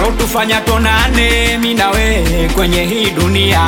walotufanya tonane mi na wewe kwenye hii dunia.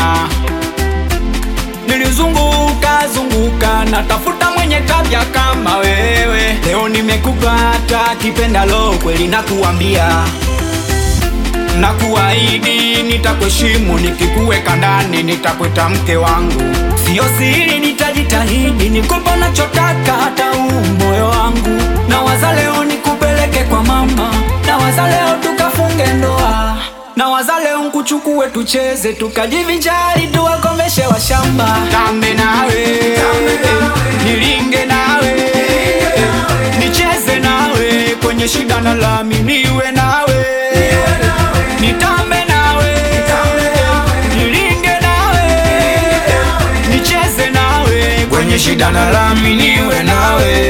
Nilizunguka zunguka natafuta mwenye tabia kama wewe, leo nimekupata kipendalo, kweli nakuambia na kuahidi nitakuheshimu, nikikuweka ndani nitakweta mke wangu, sio siri, nitajitahidi nikupe nachotaka, hata huu moyo wangu. Na waza leo nikupeleke kwa mama, na waza leo tukafunge ndoa, na waza leo nkuchukue tucheze, tukajivinjari, tuwakomeshe washamba. Tambe nawe, nilinge nawe, nicheze nawe, kwenye shida na lami niwe nawe nitambe nawe, nilinge nawe, nicheze nawe, kwenye shida na lami niwe nawe.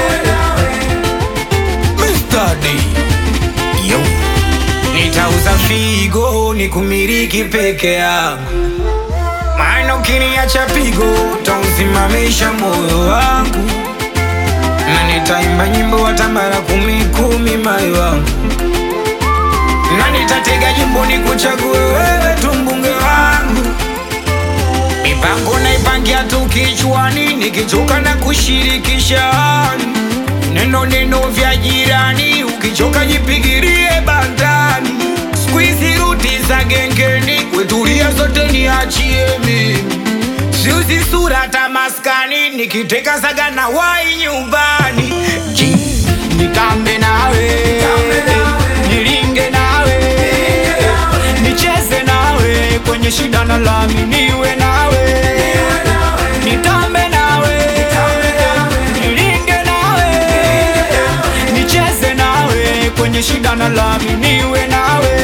Mr. D. Yo. Nitauza figo nikumiliki peke yangu, maana ukiniacha pigo utausimamisha moyo wangu, na nitaimba nyimbo hata mara kumi kumi, moyo wangu na nitatega jimbo ni kuchague wewe tu mbunge wangu. Mipango naipangia tu kichwani, nikichoka na kushirikisha neno neno vya jirani, ukichoka jipigirie bandani. Siku hizi ruti za gengeni, kwetulia zote niachie mimi, siuzi sura hata maskani, nikiteka saga na wai nyumbani. Ji, nitambe nawe, nilinge nawe, nicheze nawe, kwenye shida na lami niwe nawe, nitambe nawe, nilinge nawe, nicheze nawe, kwenye shida na lami niwe nawe.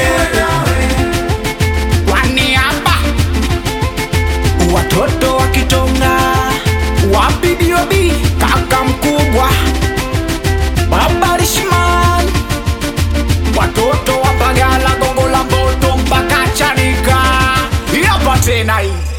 Kwani hapa watoto wa Kitonga, wapi Biobi, kaka mkubwa, baba Rishman, watoto wa Bagala, Gongo la Mboto mpaka Chanika, hapa tena hii